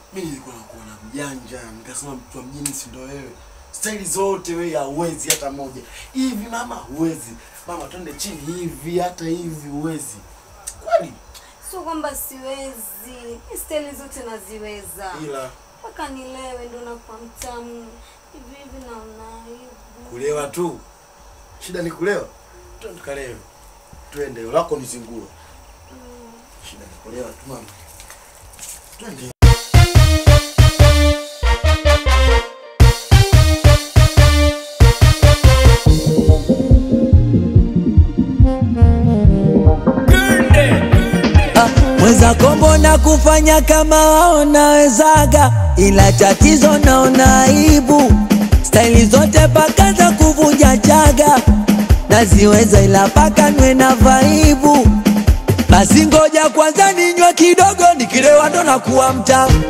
Mimi nilikuwa nakuona mjanja, nikasema mtu wa mjini si ndo wewe. Staili zote wewe hauwezi hata moja. Hivi mama huwezi. Mama twende chini hivi hata hivi huwezi. Kweli? Sio kwamba siwezi, mi staili zote naziweza, Ila mpaka nilewe ndo nakuwa mtamu hivi hivi, naona aibu. kulewa tu. Shida ni kulewa. Twende tukalewe. Twende, lako ni zinguo. Shida ni kulewa tu mama. Twende. Mweza kombo na kufanya kama wao nawezaga, ila tatizo naona aibu. Staili zote paka za kuvunja chaga naziweza, ila paka nwe na vaibu. Basi ngoja kwanza ninywe kidogo, nikilewa ndo nakuwa mtamu.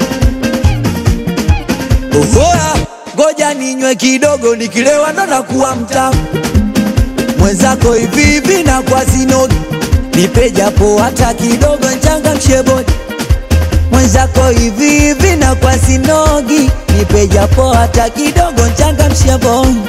Ohoa, ngoja ninywe kidogo, nikilewa ndo nakuwa mtamu. Mwenzako hivi hivi na kwa sinogi nipe japo hata kidogo nchangamshe bodi mwenzako hivi hivi na kwa sinogi nipe japo hata kidogo nchangamshe bodi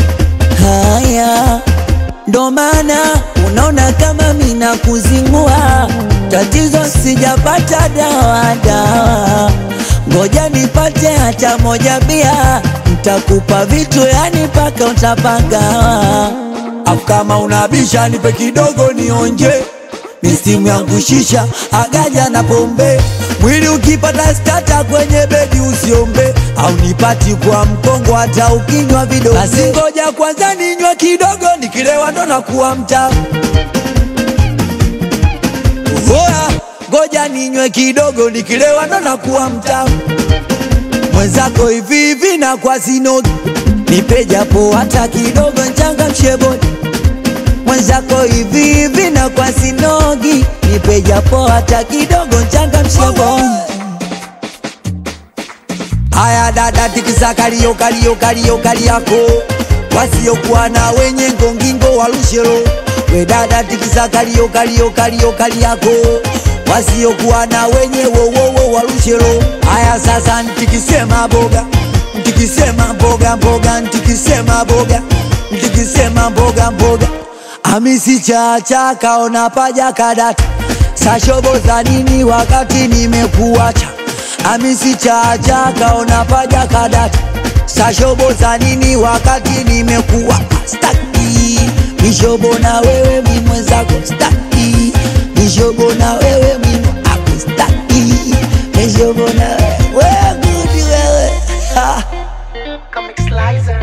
haya ndo maana unaona kama mina kuzingua tatizo sijapata dawa dawa ngoja nipate hata moja bia ntakupa vitu yani paka utapagawa afu kama unabisha nipe kidogo nionje mistimu yangu shisha agaja na pombe mwili ukipata stata kwenye bedi usiombe au nipati kwa mkongo hata ukinywa vido basi ngoja kwanza ninywe kidogo nikilewa ndo nakuwa mtamu Oa, ngoja ninywe kidogo nikilewa ndo nakuwa mtamu mwenzako hivi hivi na kwa sinogi nipe japo hata kidogo nchangamshe bodi mwenzako hivi hivi na kwa sinogi nipe japo hata kidogo nchangamshe bodi haya dada tikisa kalio kalio kalio kali yako wasiokuwa na wenye ngongingo walushero we dada tikisa kalio kalio kalio kali yako wasiokuwa na wenye wowowo walushero haya sasa ntikisema boga ntikisema mboga mboga ntikisema boga ntikisema mboga mboga amisi chacha kaona paja kadata sashobo za nini wakati nimekuacha amisi chacha kaona paja kadata sashobo za nini wakati nimekuwa staki mishobo na wewe mimwenzako staki mishobo na wewe mimwako staki mishobo na wewe wewe gudi wewe ha. Comic Slicer.